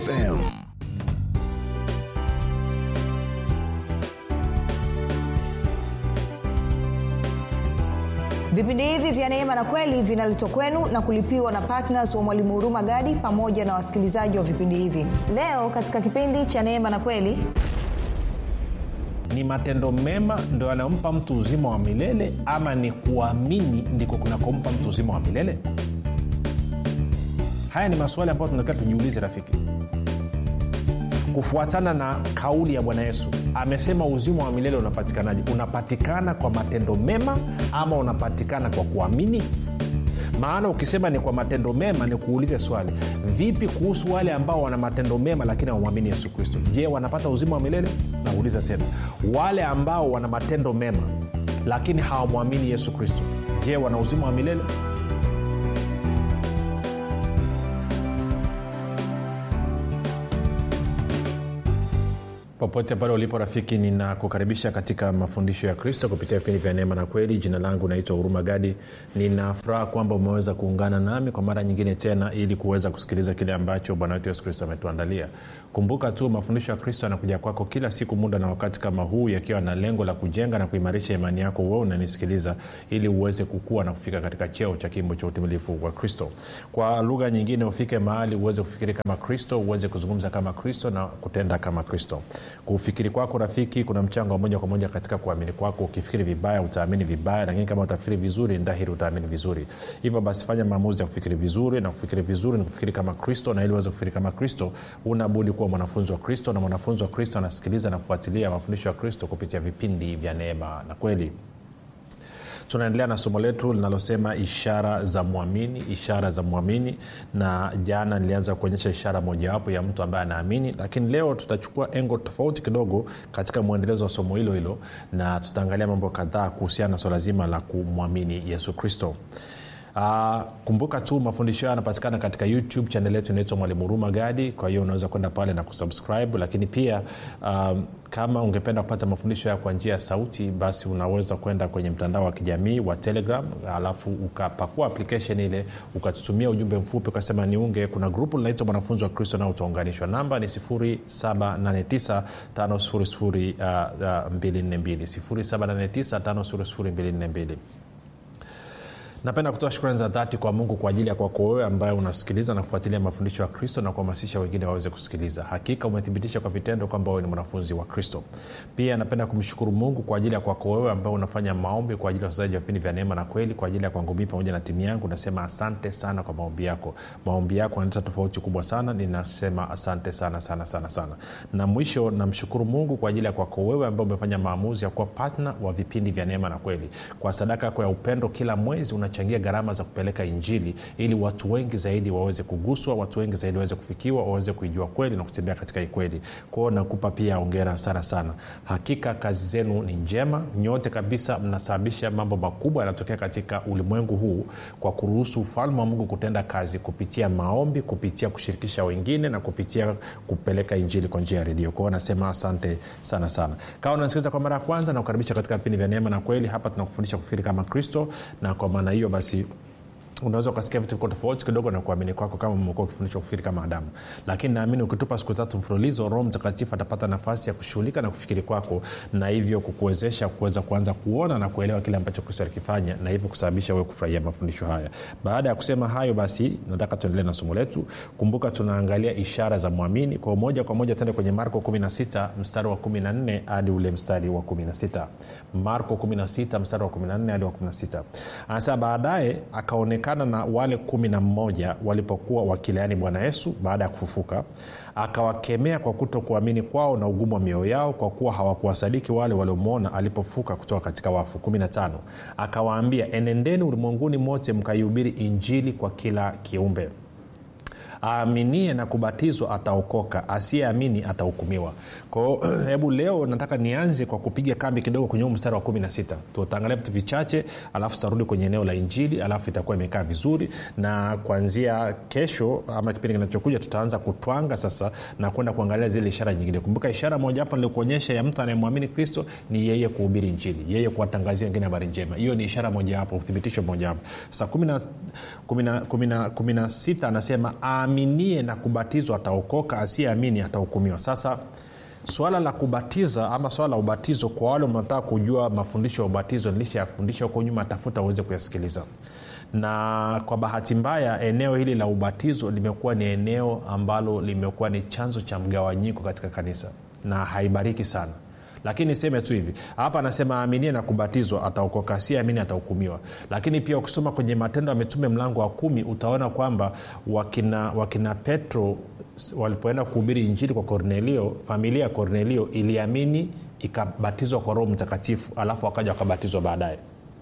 FM. vipindi hivi vya neema na kweli vinaletwa kwenu na kulipiwa na ptns wa mwalimu huruma gadi pamoja na wasikilizaji wa vipindi hivi leo katika kipindi cha neema na kweli ni matendo mema ndo yanayompa mtu uzima wa milele ama ni kuamini ndiko kunakompa mtu uzima wa milele haya ni maswali ambayo tunatakiwa tujiulize rafiki kufuatana na kauli ya bwana yesu amesema uzima wa milele unapatikanaje unapatikana kwa matendo mema ama unapatikana kwa kuamini maana ukisema ni kwa matendo mema ni kuulize swali vipi kuhusu wale ambao wana matendo mema lakini hawamwamini yesu kristo je wanapata uzima wa milele nauliza tena wale ambao wana matendo mema lakini hawamwamini yesu kristo je wana uzima wa milele popote pale ulipo rafiki ninakukaribisha katika mafundisho ya kristo kupitia vipindi vya neema na kweli jina langu naitwa huruma gadi ninafuraha kwamba umeweza kuungana nami kwa mara nyingine tena ili kuweza kusikiliza kile ambacho bwana wetu yesu kristo ametuandalia kumbuka tu mafundisho ya kristo yanakuja kwako kila siku muda na wakati kama huu yakiwa na lengo la kujenga na kuimarisha imani yako wewe unanisikiliza ili uweze kukua na kufika katika cheo cha kimbo cha utimilifu wa kristo kwa lugha nyingine ufike mahali uweze kufikiri kama kristo uweze kuzungumza kama kristo na kutenda kama kristo kufikiri kwako rafiki kuna mchango wa moja kwa moja katika kuamini kwako ukifikiri vibaya utaamini vibaya lakini kama utafikiri vizuri ndahiri utaamini vizuri hivyo basi fanya maamuzi ya kufikiri vizuri na kufikiri vizuri ni kufikiri kama kristo na ili uweze kufikiri kama kristo unabudi kuwa mwanafunzi wa kristo na mwanafunzi wa kristo anasikiliza na kufuatilia mafundisho ya kristo kupitia vipindi vya neema na kweli tunaendelea na somo letu linalosema ishara za mwamini ishara za mwamini na jana nilianza kuonyesha ishara mojawapo ya mtu ambaye anaamini lakini leo tutachukua engo tofauti kidogo katika mwendelezo wa somo hilo hilo na tutaangalia mambo kadhaa kuhusiana na swala zima la kumwamini yesu kristo Uh, kumbuka tu mafundisho hayo yanapatikana katika youtube chanel yetu inaitwa mwalimu huruma gadi kwa hiyo unaweza kwenda pale na kusubscribe lakini pia um, kama ungependa kupata mafundisho hayo kwa njia ya sauti basi unaweza kwenda kwenye mtandao wa kijamii wa telegram alafu ukapakua application ile ukatutumia ujumbe mfupi ukasema niunge kuna grupu linaitwa mwanafunzi wa kristo nao utaunganishwa namba ni 789 napenda kutoa shukrani za dhati kwa mungu kwa ajili ya kwako wewe ambaye unasikiliza na kufuatilia mafundisho ya kristo na kuhamasisha wengine waweze kusikiliza hakika umethibitisha kwa vitendo kwamba wewe ni mwanafunzi wa kristo pia napenda kumshukuru mungu kwa ajili ya kwako wewe ambaye unafanya maombi kwa ajili ya wachezaji wa vipindi vya neema na kweli kwa ajili ya kwangu mii pamoja na timu yangu nasema asante sana kwa maombi yako maombi yako yanaleta tofauti kubwa sana ninasema asante sana sana sana sana na mwisho namshukuru mungu kwa ajili ya kwako wewe ambaye umefanya maamuzi ya kuwa patna wa vipindi vya neema na kweli kwa sadaka yako ya upendo kila mwezi una unachangia gharama za kupeleka injili ili watu wengi zaidi waweze kuguswa watu wengi zaidi waweze kufikiwa waweze kuijua kweli na kutembea katika ikweli kwao nakupa pia ongera sana sana hakika kazi zenu ni njema nyote kabisa mnasababisha mambo makubwa yanatokea katika ulimwengu huu kwa kuruhusu ufalme wa mungu kutenda kazi kupitia maombi kupitia kushirikisha wengine na kupitia kupeleka injili kwa njia ya redio kwao nasema asante sana sana kama unasikiliza kwa mara ya kwanza na kukaribisha katika vipindi vya neema na kweli hapa tunakufundisha kufikiri kama kristo na kwa maana hiyo basi unaweza ukasikia vitu viko tofauti kidogo na kuamini kwako kama umekuwa ukifundishwa kufikiri kama adamu lakini naamini ukitupa siku tatu mfululizo roho mtakatifu atapata nafasi ya kushughulika na kufikiri kwako na hivyo kukuwezesha kuweza kuanza kuona na kuelewa kile ambacho kristo alikifanya na hivyo kusababisha wewe kufurahia mafundisho haya baada ya kusema hayo basi nataka tuendelee na somo letu kumbuka tunaangalia ishara za mwamini kwa moja kwa moja tende kwenye marko 16 mstari wa 14 hadi ule mstari wa 16 marko 16 mstari wa 14 hadi wa 16 anasema baadaye akaonekana na wale kumi na mmoja walipokuwa wakileani bwana yesu baada ya kufufuka akawakemea kwa kuto kuamini kwao na ugumu wa mioyo yao kwa kuwa hawakuwasadiki wale waliomwona alipofuka kutoka katika wafu 15 akawaambia enendeni ulimwenguni mote mkaihubiri injili kwa kila kiumbe aaminie na kubatizwa ataokoka asiyeamini atahukumiwa kwao hebu leo nataka nianze kwa kupiga kambi kidogo kwenye huu mstari wa 16 tutaangalia vitu vichache alafu tutarudi kwenye eneo la injili alafu itakuwa imekaa vizuri na kuanzia kesho ama kipindi kinachokuja tutaanza kutwanga sasa na kwenda kuangalia zile ishara nyingine kumbuka ishara moja hapo nilikuonyesha ya mtu anayemwamini kristo ni yeye kuhubiri injili yeye kuwatangazia wengine habari njema hiyo ni ishara mojawapo uthibitisho mojawapo sasa kumi na sita anasema aaminie na kubatizwa ataokoka asiyeamini atahukumiwa sasa swala la kubatiza ama swala la ubatizo kwa wale mnataka kujua mafundisho ya ubatizo nilishayafundisha huko nyuma tafuta uweze kuyasikiliza na kwa bahati mbaya eneo hili la ubatizo limekuwa ni eneo ambalo limekuwa ni chanzo cha mgawanyiko katika kanisa na haibariki sana lakini niseme tu hivi hapa anasema aaminie na kubatizwa ataokoka si amini atahukumiwa lakini pia ukisoma kwenye matendo ya mitume mlango wa kumi utaona kwamba wakina, wakina petro walipoenda kuhubiri injili kwa kornelio familia ya kornelio iliamini ikabatizwa kwa roho mtakatifu alafu wakaja wakabatizwa baadaye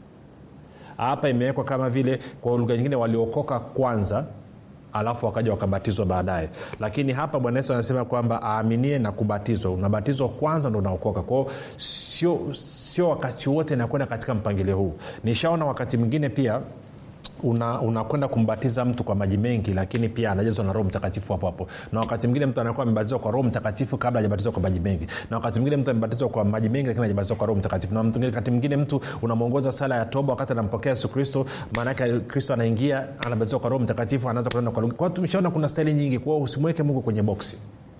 hapa imewekwa kama vile kwa lugha nyingine waliokoka kwanza alafu wakaja wakabatizwa baadaye lakini hapa bwana yesu anasema kwamba aaminie na kubatizwa unabatizwa kwanza ndo unaokoka kwao sio sio wakati wote inakwenda katika mpangilio huu nishaona wakati mwingine pia unakwenda una kumbatiza mtu kwa maji mengi lakini pia anajazwa na roho mtakatifu hapo hapo na wakati mwingine mtu anakuwa amebatizwa kwa roho mtakatifu kabla hajabatizwa kwa maji mengi na wakati mwingine mtu amebatizwa kwa maji mengi lakini hajabatizwa kwa roho mtakatifu na wakati mwingine mtu unamwongoza sala ya toba wakati anampokea yesu kristo maanake kristo anaingia anabatizwa kwa roho mtakatifu anaanza kunena kwa lugha kwa tumeshaona kuna staili nyingi kwao usimweke mungu kwenye boksi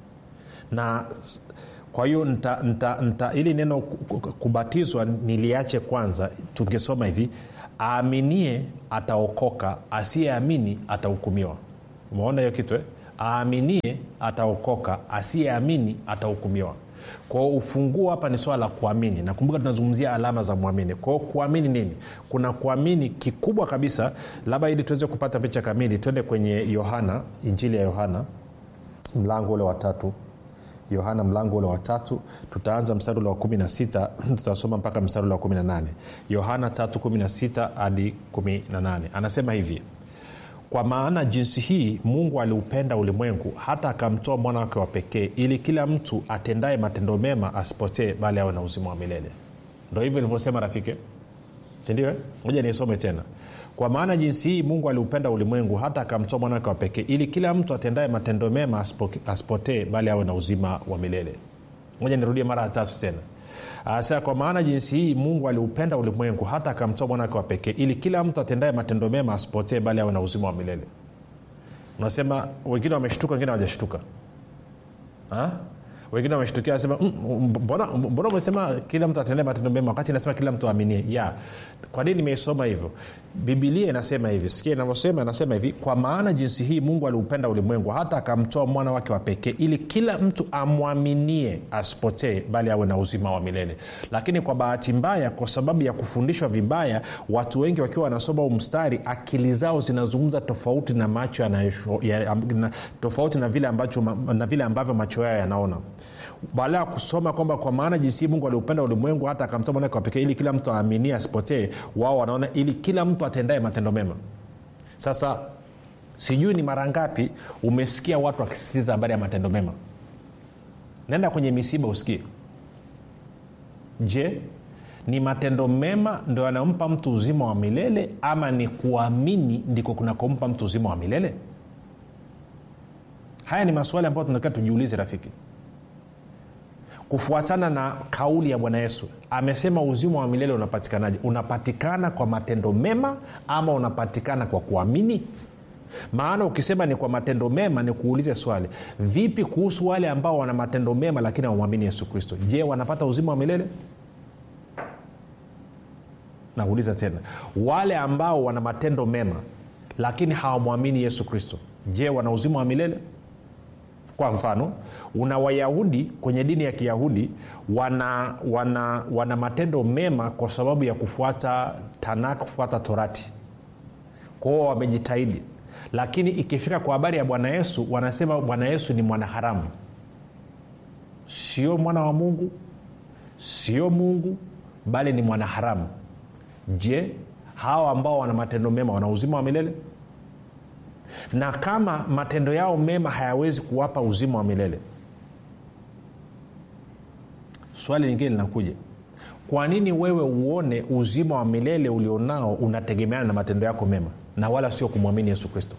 na kwa hiyo nta, nta, nta, ili neno kubatizwa niliache kwanza tungesoma hivi aaminie ataokoka asiyeamini atahukumiwa umeona hiyo kitu eh? aaminie ataokoka asiyeamini atahukumiwa kwao ufunguo hapa ni swala la kuamini nakumbuka tunazungumzia alama za mwamini kwao kuamini nini kuna kuamini kikubwa kabisa labda ili tuweze kupata picha kamili twende kwenye yohana injili ya yohana mlango ule watatu yohana mlango ule watatu tutaanza mstari ule wa 16 tutasoma mpaka mstari ule wa 18 yohana 316 hadi 18 anasema hivi kwa maana jinsi hii mungu aliupenda ulimwengu hata akamtoa mwana wake wa pekee ili kila mtu atendaye matendo mema asipotee bali awe na uzima wa milele ndo hivyo ilivyosema rafiki sindio moja niisome tena kwa maana jinsi hii mungu aliupenda ulimwengu hata akamtoa mwanawake wa pekee ili kila mtu atendaye matendo mema asipotee bali awe na uzima wa milele moja nirudie mara ya tatu tena anasema kwa maana jinsi hii mungu aliupenda ulimwengu hata akamtoa mwanawake wa pekee ili kila mtu atendaye matendo mema asipotee bali awe na uzima wa milele unasema wengine wameshtuka wengine hawajashtuka wengine wameshtukia nasema mbona mbona umesema kila mtu atendee matendo mema wakati inasema kila mtu aaminie ya kwa nini nimeisoma hivyo bibilia inasema hivi sikia inavyosema inasema hivi kwa maana jinsi hii mungu aliupenda ulimwengu hata akamtoa mwana wake wa pekee ili kila mtu amwaminie asipotee bali awe na uzima wa milele lakini kwa bahati mbaya kwa sababu ya kufundishwa vibaya watu wengi wakiwa wanasoma huu mstari akili zao zinazungumza tofauti na macho ya, na, tofauti na vile, ambacho, na vile ambavyo macho yao yanaona baada ya kusoma kwamba kwa maana jinsi mungu aliupenda ulimwengu hata akamtoa mwanake wa pekee ili kila mtu aaminie asipotee wao wanaona ili kila mtu atendae matendo mema sasa sijui ni mara ngapi umesikia watu wakisisitiza habari ya matendo mema naenda kwenye misiba usikie je ni matendo mema ndo yanampa mtu uzima wa milele ama ni kuamini ndiko kunakompa mtu uzima wa milele haya ni maswali ambayo tunatakiwa tujiulize rafiki kufuatana na kauli ya bwana yesu amesema uzima wa milele unapatikanaje unapatikana kwa matendo mema ama unapatikana kwa kuamini maana ukisema ni kwa matendo mema ni kuulize swali vipi kuhusu wale ambao wana matendo mema lakini hawamwamini yesu kristo je wanapata uzima wa milele nauliza tena wale ambao wana matendo mema lakini hawamwamini yesu kristo je wana uzima wa milele kwa mfano una wayahudi kwenye dini ya kiyahudi wana, wana, wana matendo mema kwa sababu ya kufuata tanak kufuata torati kwao wamejitahidi lakini ikifika kwa habari ya bwana yesu wanasema bwana yesu ni mwanaharamu sio mwana wa mungu sio mungu bali ni mwanaharamu je hawa ambao wana matendo mema wana uzima wa milele na kama matendo yao mema hayawezi kuwapa uzima wa milele swali lingine linakuja kwa nini wewe uone uzima wa milele ulionao unategemeana na matendo yako mema na wala sio kumwamini yesu kristo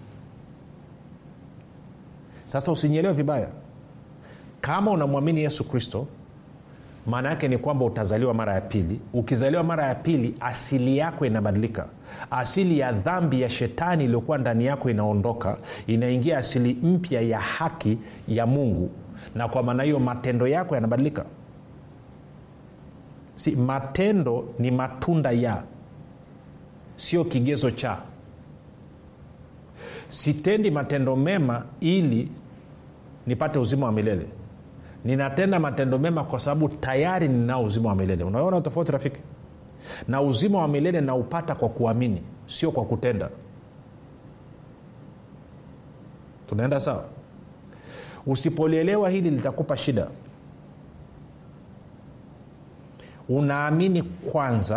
sasa usinyelewe vibaya kama unamwamini yesu kristo maana yake ni kwamba utazaliwa mara ya pili ukizaliwa mara ya pili asili yako inabadilika asili ya dhambi ya shetani iliyokuwa ndani yako inaondoka inaingia asili mpya ya haki ya mungu na kwa maana hiyo matendo yako yanabadilika si matendo ni matunda ya sio kigezo cha sitendi matendo mema ili nipate uzima wa milele ninatenda matendo mema kwa sababu tayari ninao uzima wa milele unaona tofauti rafiki na uzima wa milele naupata kwa kuamini sio kwa kutenda tunaenda sawa usipolielewa hili litakupa shida unaamini kwanza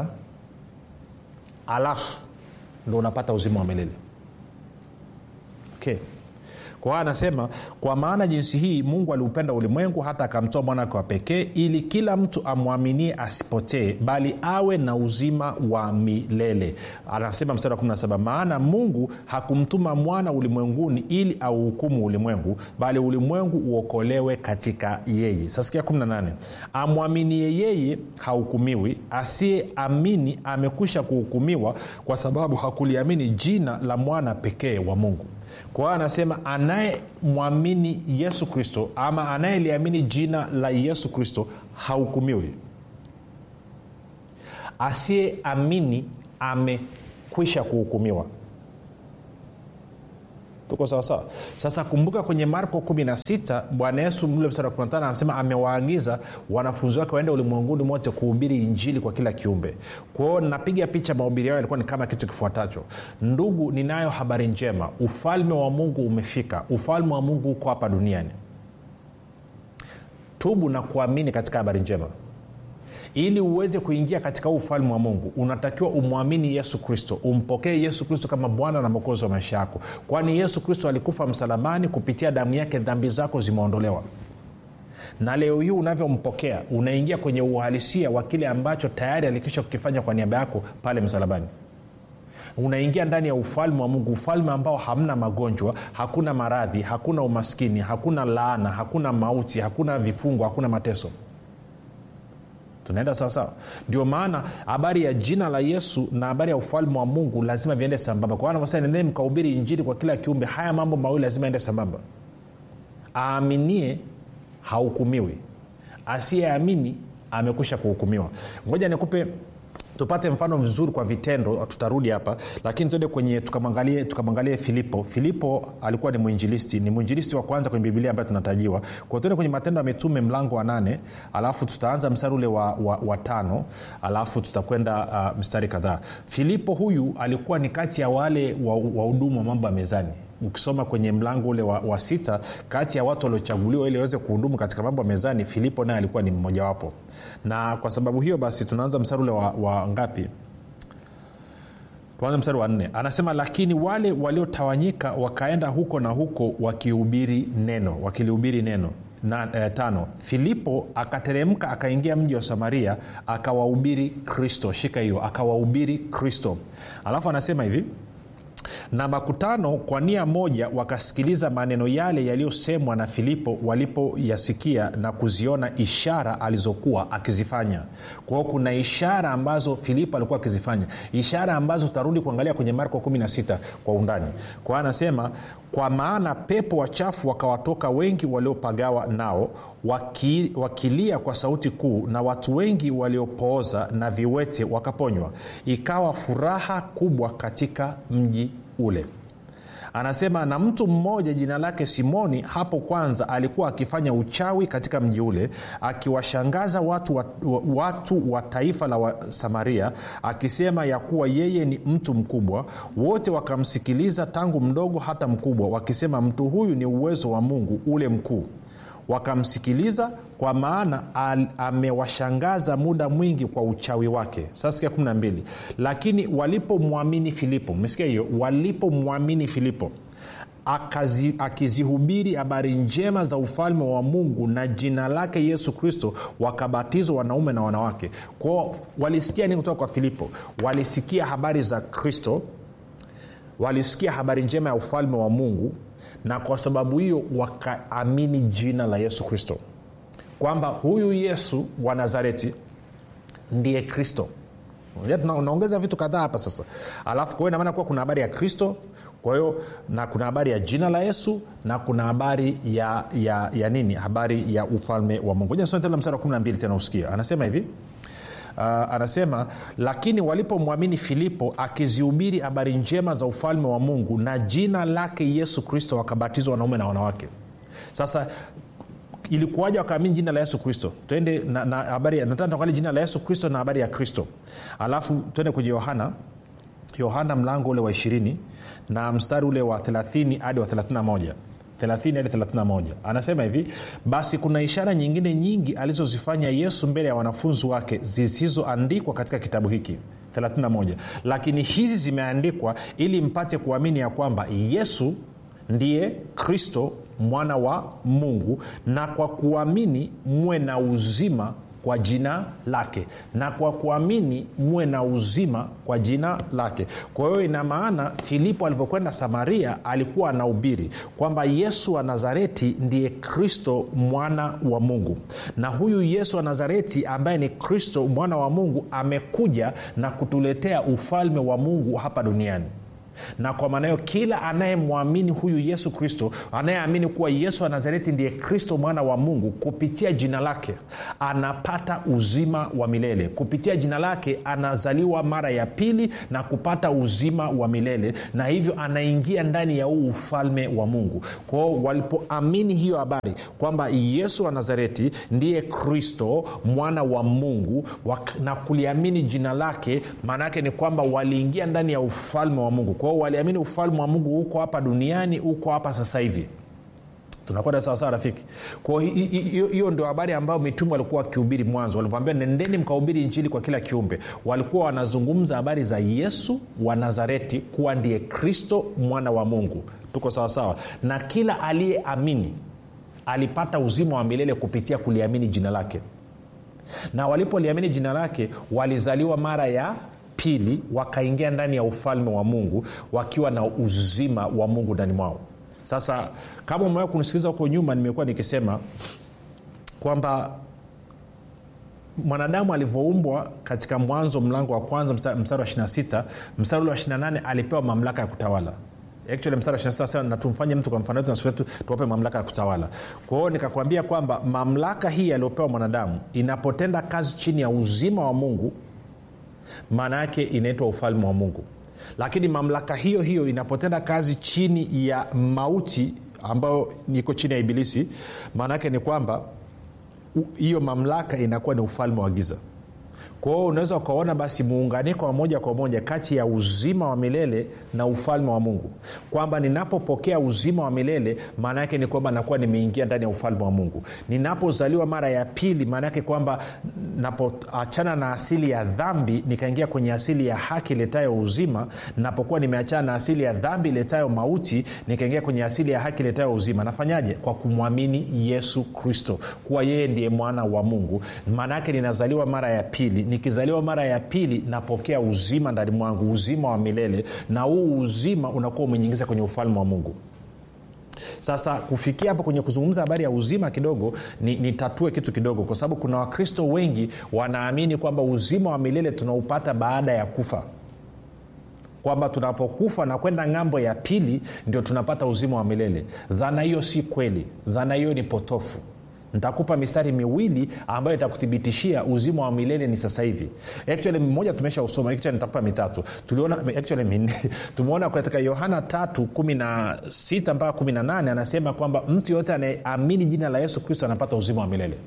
alafu ndo unapata uzima wa milele okay kwa hiyo anasema kwa maana jinsi hii mungu aliupenda ulimwengu hata akamtoa mwana wake wa pekee ili kila mtu amwaminie asipotee bali awe na uzima wa milele anasema mstari wa 17 maana mungu hakumtuma mwana ulimwenguni ili auhukumu ulimwengu bali ulimwengu uokolewe katika yeye sasikia 18 amwaminie yeye hahukumiwi asiyeamini amekwisha kuhukumiwa kwa sababu hakuliamini jina la mwana pekee wa mungu kwa hiyo anasema anayemwamini yesu kristo ama anayeliamini jina la yesu kristo hahukumiwi asiyeamini amekwisha kuhukumiwa tuko sawasawa sasa kumbuka kwenye marko 16 bwana yesu mle mstari wa 15 anasema amewaagiza wanafunzi wake waende ulimwenguni mote kuhubiri injili kwa kila kiumbe kwao napiga picha mahubiri yao yalikuwa ni kama kitu kifuatacho ndugu ninayo habari njema ufalme wa mungu umefika ufalme wa mungu uko hapa duniani tubu na kuamini katika habari njema ili uweze kuingia katika huu ufalme wa mungu unatakiwa umwamini yesu kristo umpokee yesu kristo kama bwana na mwokozi wa maisha yako kwani yesu kristo alikufa msalabani kupitia damu yake dhambi zako zimeondolewa na leo hii unavyompokea unaingia kwenye uhalisia wa kile ambacho tayari alikisha kukifanya kwa niaba yako pale msalabani unaingia ndani ya ufalme wa mungu ufalme ambao hamna magonjwa hakuna maradhi hakuna umaskini hakuna laana hakuna mauti hakuna vifungo hakuna mateso tunaenda sawasawa ndio maana habari ya jina la yesu na habari ya ufalme wa mungu lazima viende sambamba kwa anavyosema nendeni mkahubiri injili kwa kila kiumbe haya mambo mawili lazima ende sambamba aaminie hahukumiwi asiyeamini amekwisha kuhukumiwa ngoja nikupe tupate mfano mzuri kwa vitendo tutarudi hapa lakini tuende kwenye tukamwangalie tukamwangalie filipo filipo alikuwa ni mwinjilisti ni mwinjilisti wa kwanza kwenye bibilia ambayo tunatajiwa kwa tuende kwenye matendo ya mitume mlango wa nane alafu tutaanza mstari ule wa, wa, wa tano alafu tutakwenda uh, mstari kadhaa filipo huyu alikuwa ni kati ya wale wahudumu wa, wa mambo ya mezani ukisoma kwenye mlango ule wa, wa sita kati ya watu waliochaguliwa ili waweze kuhudumu katika mambo ya mezani filipo naye alikuwa ni mmojawapo na kwa sababu hiyo basi tunaanza mstari ule wa, wa ngapi tuanze mstari wa nne anasema lakini wale waliotawanyika wakaenda huko na huko wakihubiri neno wakilihubiri neno na, eh, tano filipo akateremka akaingia mji wa samaria akawahubiri kristo shika hiyo akawahubiri kristo alafu anasema hivi na makutano kwa nia moja wakasikiliza maneno yale yaliyosemwa na filipo walipoyasikia na kuziona ishara alizokuwa akizifanya kwao kuna ishara ambazo filipo alikuwa akizifanya ishara ambazo tutarudi kuangalia kwenye marko 16 kwa undani kwa anasema kwa maana pepo wachafu wakawatoka wengi waliopagawa nao waki, wakilia kwa sauti kuu na watu wengi waliopooza na viwete wakaponywa ikawa furaha kubwa katika mji ule anasema na mtu mmoja jina lake simoni hapo kwanza alikuwa akifanya uchawi katika mji ule akiwashangaza watu wa, watu wa taifa la wa samaria akisema ya kuwa yeye ni mtu mkubwa wote wakamsikiliza tangu mdogo hata mkubwa wakisema mtu huyu ni uwezo wa mungu ule mkuu wakamsikiliza kwa maana al, amewashangaza muda mwingi kwa uchawi wake sasa 12 lakini walipomwamini filipo mesikia hiyo walipomwamini filipo akazi, akizihubiri habari njema za ufalme wa mungu na jina lake yesu kristo wakabatizwa wanaume na wanawake kwao walisikia nini kutoka kwa filipo walisikia habari za kristo walisikia habari njema ya ufalme wa mungu na kwa sababu hiyo wakaamini jina la yesu kristo kwamba huyu yesu wa nazareti ndiye kristo Unajua tuna- unaongeza vitu kadhaa hapa sasa alafu kwa hiyo inamaana kuwa kuna habari ya kristo kwa hiyo na kuna habari ya jina la yesu na kuna habari ya, ya, ya nini habari ya ufalme wa mungu ja mstari wa 12 tena usikia anasema hivi Uh, anasema lakini walipomwamini filipo akizihubiri habari njema za ufalme wa mungu na jina lake yesu kristo wakabatizwa wanaume na wanawake sasa ilikuwaja wakaamini jina la yesu kristo twende na, na habari ya- nataka tuangalie jina la yesu kristo na habari ya kristo alafu twende kwenye yohana yohana mlango ule wa ishirini na mstari ule wa 30 hadi wa 31 30 hadi 31 anasema hivi basi kuna ishara nyingine nyingi alizozifanya yesu mbele ya wanafunzi wake zisizoandikwa katika kitabu hiki 31 lakini hizi zimeandikwa ili mpate kuamini ya kwamba yesu ndiye kristo mwana wa mungu na kwa kuamini muwe na uzima kwa jina lake na kwa kuamini muwe na uzima kwa jina lake kwa hiyo ina maana filipo alivyokwenda samaria alikuwa anahubiri kwamba yesu wa nazareti ndiye kristo mwana wa mungu na huyu yesu wa nazareti ambaye ni kristo mwana wa mungu amekuja na kutuletea ufalme wa mungu hapa duniani na kwa maana hiyo kila anayemwamini huyu yesu kristo anayeamini kuwa yesu wa nazareti ndiye kristo mwana wa mungu kupitia jina lake anapata uzima wa milele kupitia jina lake anazaliwa mara ya pili na kupata uzima wa milele na hivyo anaingia ndani ya huu ufalme wa mungu kwao walipoamini hiyo habari kwamba yesu wa nazareti ndiye kristo mwana wa mungu wak- na kuliamini jina lake maana yake ni kwamba waliingia ndani ya ufalme wa mungu kwao waliamini ufalme wa mungu huko hapa duniani huko hapa sasa hivi tunakwenda sawasawa rafiki kwao hi- hi- hiyo hiyo ndio habari ambayo mitume walikuwa wakihubiri mwanzo walivyoambia nendeni mkahubiri injili kwa kila kiumbe walikuwa wanazungumza habari za yesu wa nazareti kuwa ndiye kristo mwana wa mungu tuko sawasawa na kila aliyeamini alipata uzima wa milele kupitia kuliamini jina lake na walipoliamini jina lake walizaliwa mara ya pili wakaingia ndani ya ufalme wa mungu wakiwa na uzima wa mungu ndani mwao sasa kama umewahi kunisikiliza huko nyuma nimekuwa nikisema kwamba mwanadamu alivyoumbwa katika mwanzo mlango wa kwanza msta- mstari wa 26 mstari ule wa 28 alipewa mamlaka ya kutawala actually mstari wa 26 anasema, na tumfanye mtu kwa mfano wetu na sura yetu tuwape mamlaka ya kutawala kwa hiyo nikakwambia kwamba mamlaka hii aliyopewa mwanadamu inapotenda kazi chini ya uzima wa mungu maana yake inaitwa ufalme wa mungu lakini mamlaka hiyo hiyo inapotenda kazi chini ya mauti ambayo iko chini ya ibilisi maana yake ni kwamba u- hiyo mamlaka inakuwa ni ufalme wa giza kwa hiyo unaweza ukaona basi muunganiko wa moja kwa moja kati ya uzima wa milele na ufalme wa mungu kwamba ninapopokea uzima wa milele maana yake ni kwamba nakuwa nimeingia ndani ya ufalme wa mungu ninapozaliwa mara ya pili maana yake kwamba napoachana na asili ya dhambi nikaingia kwenye asili ya haki iletayo uzima napokuwa nimeachana na asili ya dhambi iletayo mauti nikaingia kwenye asili ya haki iletayo uzima nafanyaje kwa kumwamini yesu kristo kuwa yeye ndiye mwana wa mungu maana yake ninazaliwa mara ya pili nikizaliwa mara ya pili napokea uzima ndani mwangu uzima wa milele na huu uzima unakuwa umenyingiza kwenye ufalme wa mungu sasa kufikia hapo kwenye kuzungumza habari ya uzima kidogo nitatue ni kitu kidogo kwa sababu kuna wakristo wengi wanaamini kwamba uzima wa milele tunaupata baada ya kufa kwamba tunapokufa na kwenda ng'ambo ya pili ndio tunapata uzima wa milele dhana hiyo si kweli dhana hiyo ni potofu nitakupa mistari miwili ambayo itakuthibitishia uzima wa milele ni sasa hivi actually mmoja tumesha usoma actually nitakupa mitatu tuliona actually minne tumeona katika yohana tatu kumi na sita mpaka kumi na nane anasema kwamba mtu yoyote anayeamini jina la yesu kristo anapata uzima wa milele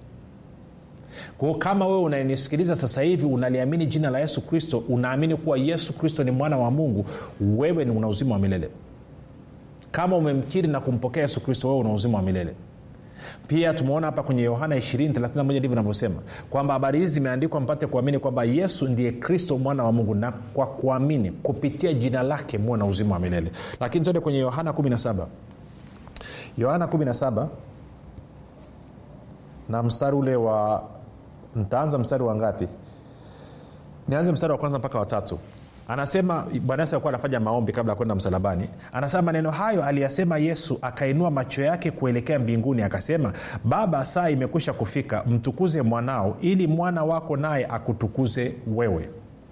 kwao kama wewe unanisikiliza sasa hivi unaliamini jina la yesu kristo unaamini kuwa yesu kristo ni mwana wa mungu wewe ni una uzima wa milele kama umemkiri na kumpokea yesu kristo wewe una uzima wa milele pia tumeona hapa kwenye yohana 231 ndivyo inavyosema kwamba habari hizi zimeandikwa mpate kuamini kwamba yesu ndiye kristo mwana wa mungu na kwa kuamini kupitia jina lake muwe na uzima wa milele lakini tuende kwenye yohana 17 yohana 17 na mstari ule wa ntaanza mstari wa ngapi nianze mstari wa kwanza mpaka watatu anasema bwana yesu alikuwa anafanya maombi kabla ya kwenda msalabani anasema maneno hayo aliyasema yesu akainua macho yake kuelekea mbinguni akasema baba saa imekwisha kufika mtukuze mwanao ili mwana wako naye akutukuze wewe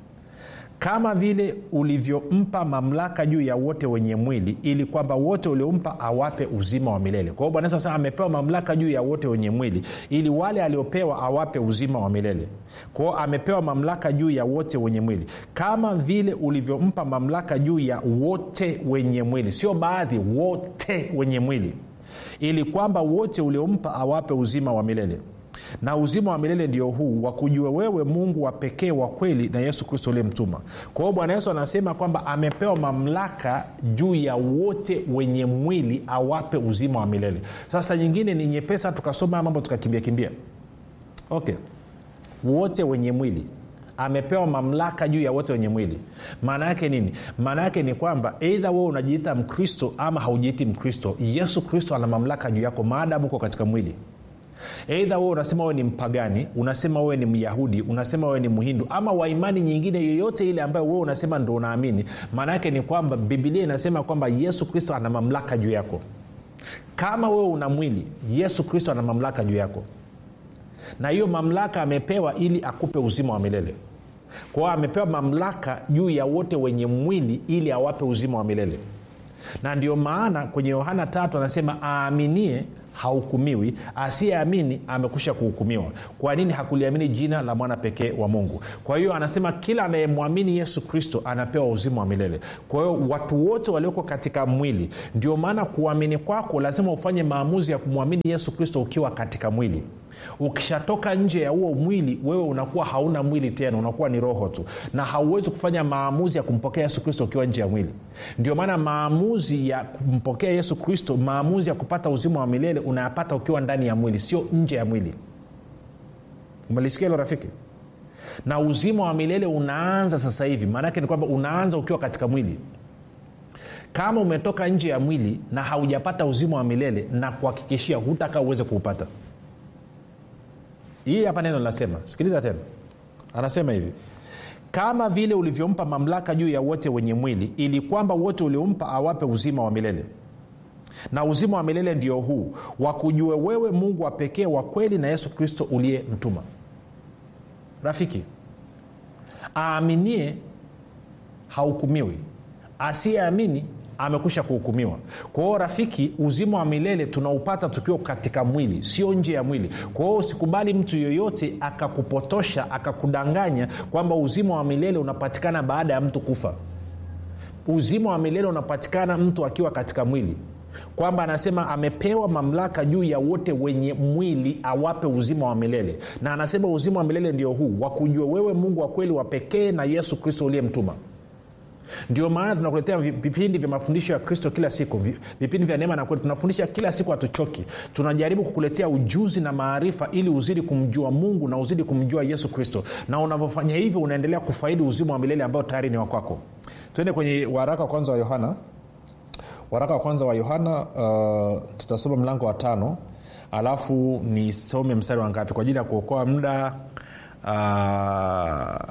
kama vile ulivyompa mamlaka juu ya wote wenye mwili ili kwamba wote uliompa awape uzima wa milele kwa hiyo bwana yesu amepewa mamlaka juu ya wote wenye mwili ili wale aliopewa awape uzima wa milele kwa hiyo amepewa mamlaka juu ya wote wenye mwili kama vile ulivyompa mamlaka juu ya wote wenye mwili sio baadhi wote wenye mwili ili kwamba wote uliompa awape uzima wa milele na uzima wa milele ndio huu wakujua wewe mungu wa pekee wa kweli na yesu kristo uliyemtuma kwa hiyo bwana yesu anasema kwamba amepewa mamlaka juu ya wote wenye mwili awape uzima wa milele sasa nyingine ni nyepesa tukasoma haya mambo tukakimbia kimbia okay wote wenye mwili amepewa mamlaka juu ya wote wenye mwili maana yake nini maana yake ni kwamba eidha wewe unajiita mkristo ama haujiiti mkristo yesu kristo ana mamlaka juu yako maadamu uko katika mwili eidha wewe unasema wewe ni mpagani unasema wewe ni myahudi unasema wewe ni mhindu ama waimani nyingine yoyote ile ambayo wewe unasema ndo unaamini maana yake ni kwamba bibilia inasema kwamba yesu kristo ana mamlaka juu yako kama wewe una mwili yesu kristo ana mamlaka juu yako na hiyo mamlaka amepewa ili akupe uzima wa milele kwa hiyo amepewa mamlaka juu ya wote wenye mwili ili awape uzima wa milele na ndio maana kwenye yohana tatu anasema aaminie hahukumiwi asiyeamini amekusha kuhukumiwa kwa nini hakuliamini jina la mwana pekee wa mungu kwa hiyo anasema kila anayemwamini yesu kristo anapewa uzima wa milele kwa hiyo watu wote walioko katika mwili ndio maana kuamini kwako lazima ufanye maamuzi ya kumwamini yesu kristo ukiwa katika mwili ukishatoka nje ya huo mwili wewe unakuwa hauna mwili tena unakuwa ni roho tu na hauwezi kufanya maamuzi ya kumpokea yesu kristo ukiwa nje ya mwili ndio maana maamuzi ya kumpokea yesu kristo maamuzi ya kupata uzima wa milele unayapata ukiwa ndani ya mwili sio nje ya mwili umelisikia hilo rafiki na uzima wa milele unaanza sasa hivi maanaake ni kwamba unaanza ukiwa katika mwili kama umetoka nje ya mwili na haujapata uzima wa milele na kuhakikishia hutaka uweze kuupata hii hapa neno linasema sikiliza tena anasema hivi kama vile ulivyompa mamlaka juu ya wote wenye mwili ili kwamba wote uliompa awape uzima wa milele na uzima wa milele ndio huu wakujue wewe mungu wa pekee wa kweli na yesu kristo uliye mtuma rafiki aaminie hahukumiwi asiyeamini amekwisha kuhukumiwa kwa hiyo rafiki uzima wa milele tunaupata tukiwa katika mwili sio nje ya mwili kwa hiyo usikubali mtu yoyote akakupotosha akakudanganya kwamba uzima wa milele unapatikana baada ya mtu kufa uzima wa milele unapatikana mtu akiwa katika mwili kwamba anasema amepewa mamlaka juu ya wote wenye mwili awape uzima wa milele na anasema uzima wa milele ndio huu wakujua wewe mungu wa kweli wa pekee na yesu kristo uliyemtuma ndio maana tunakuletea vipindi vya mafundisho ya kristo kila siku vipindi vya neema na kweli tunafundisha kila siku hatuchoki tunajaribu kukuletea ujuzi na maarifa ili uzidi kumjua mungu na uzidi kumjua yesu kristo na unavyofanya hivyo unaendelea kufaidi uzima wa milele ambao tayari ni wakwako tuende kwenye waraka wa kwanza wa yohana waraka wa kwanza wa yohana uh, tutasoma mlango wa tano alafu nisome mstari wa ngapi kwa ajili ya kuokoa muda uh,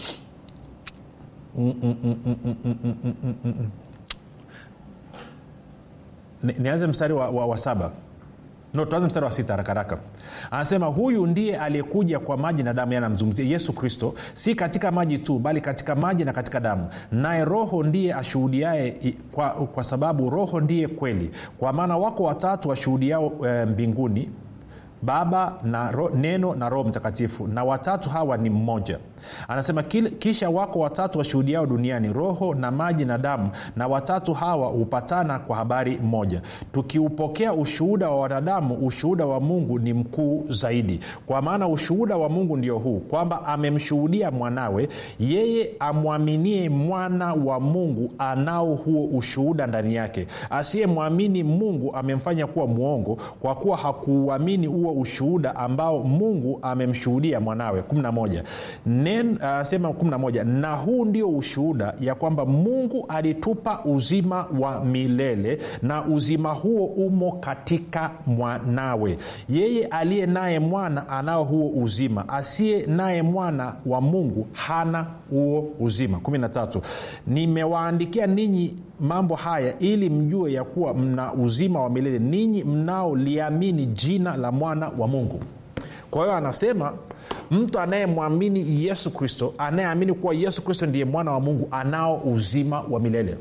Mm, mm, mm, mm, mm, mm, mm, mm, mm, mm. Ni- nianze mstari wa, wa, wa saba no tuanze mstari wa sita harakaraka anasema huyu ndiye aliyekuja kwa maji na damu yanamzungumzia yesu kristo si katika maji tu bali katika maji na katika damu naye roho ndiye ashuhudiae i- kwa, kwa sababu roho ndiye kweli kwa maana wako watatu washuhudiao e, mbinguni baba na ro, neno na roho mtakatifu na watatu hawa ni mmoja anasema "Kil- kisha wako watatu washuhudiao duniani roho na maji na damu na watatu hawa hupatana kwa habari moja tukiupokea ushuhuda wa wanadamu ushuhuda wa mungu ni mkuu zaidi kwa maana ushuhuda wa mungu ndio huu kwamba amemshuhudia mwanawe yeye amwaminie mwana wa mungu anao huo ushuhuda ndani yake asiyemwamini mungu amemfanya kuwa mwongo kwa kuwa hakuuamini huo ushuhuda ambao mungu amemshuhudia mwanawe 11 anasema uh, 11 na huu ndio ushuhuda ya kwamba mungu alitupa uzima wa milele na uzima huo umo katika mwanawe yeye aliye naye mwana anao huo uzima asiye naye mwana wa mungu hana huo uzima 13 nimewaandikia ninyi mambo haya ili mjue ya kuwa mna uzima wa milele ninyi mnaoliamini jina la mwana wa mungu kwa hiyo anasema mtu anayemwamini yesu kristo anayeamini kuwa yesu kristo ndiye mwana wa mungu anao uzima wa milele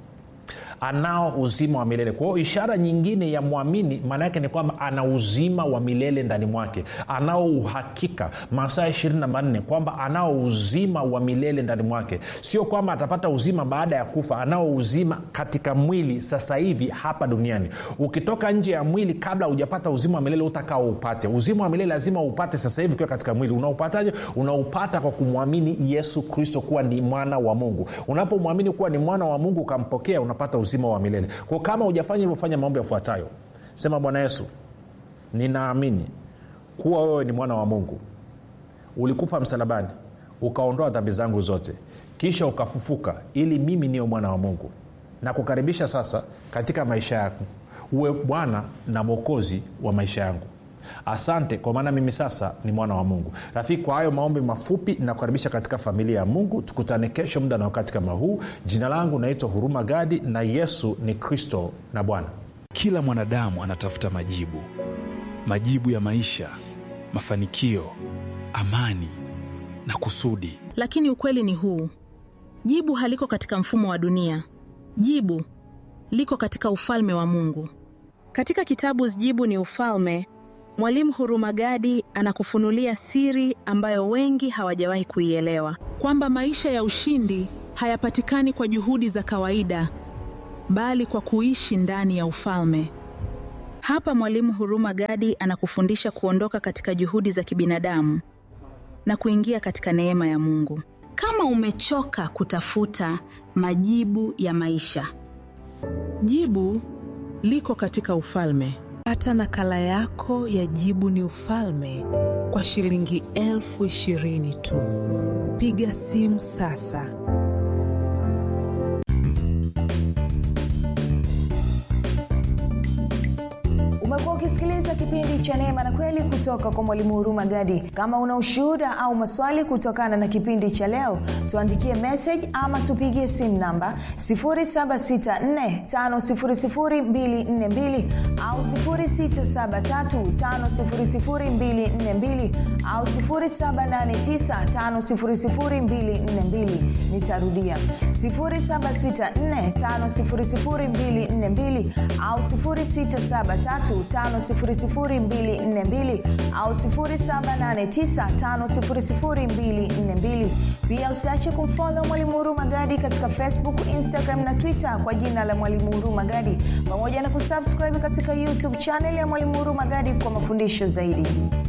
anao uzima wa milele kwa hiyo ishara nyingine ya mwamini maana yake ni kwamba ana uzima wa milele ndani mwake anao uhakika masaa ishirini na manne kwamba anao uzima wa milele ndani mwake sio kwamba atapata uzima baada ya kufa anao uzima katika mwili sasa hivi hapa duniani ukitoka nje ya mwili kabla hujapata uzima wa milele utakao upate uzima wa milele lazima upate sasa hivi ukiwa katika mwili unaupataje unaupata kwa kumwamini yesu kristo kuwa ni mwana wa mungu unapomwamini kuwa ni mwana wa mungu ukampokea unapata uzima wa milele kwa kama hujafanya hivyo fanya mambo yafuatayo sema bwana yesu ninaamini kuwa wewe ni mwana wa mungu ulikufa msalabani ukaondoa dhambi zangu zote kisha ukafufuka ili mimi niwe mwana wa mungu na kukaribisha sasa katika maisha yako uwe bwana na mwokozi wa maisha yangu asante kwa maana mimi sasa ni mwana wa mungu rafiki kwa hayo maombi mafupi nakukaribisha katika familia ya mungu tukutane kesho muda na wakati kama huu jina langu naitwa huruma gadi na yesu ni kristo na bwana kila mwanadamu anatafuta majibu majibu ya maisha mafanikio amani na kusudi lakini ukweli ni huu jibu haliko katika mfumo wa dunia jibu liko katika ufalme wa mungu katika kitabu jibu ni ufalme mwalimu hurumagadi anakufunulia siri ambayo wengi hawajawahi kuielewa kwamba maisha ya ushindi hayapatikani kwa juhudi za kawaida bali kwa kuishi ndani ya ufalme hapa mwalimu huruma gadi anakufundisha kuondoka katika juhudi za kibinadamu na kuingia katika neema ya mungu kama umechoka kutafuta majibu ya maisha jibu liko katika ufalme pata nakala yako ya jibu ni ufalme kwa shilingi elfu ishirini tu piga simu sasa umekuwa ukisikiliza kipindi cha neema na kweli kutoka kwa mwalimu huruma gadi kama una ushuhuda au maswali kutokana na kipindi cha leo tuandikie message ama tupigie simu namba 7645242 au 6735242 au 7895242 nitarudia 7645242 au 6735242 au 7895242 pia usiache kumfolo mwalimu huruma gadi katika facebook instagram na twitter kwa jina la mwalimu huruma gadi pamoja na kusubscribe katika youtube chanel ya mwalimu huruma gadi kwa mafundisho zaidi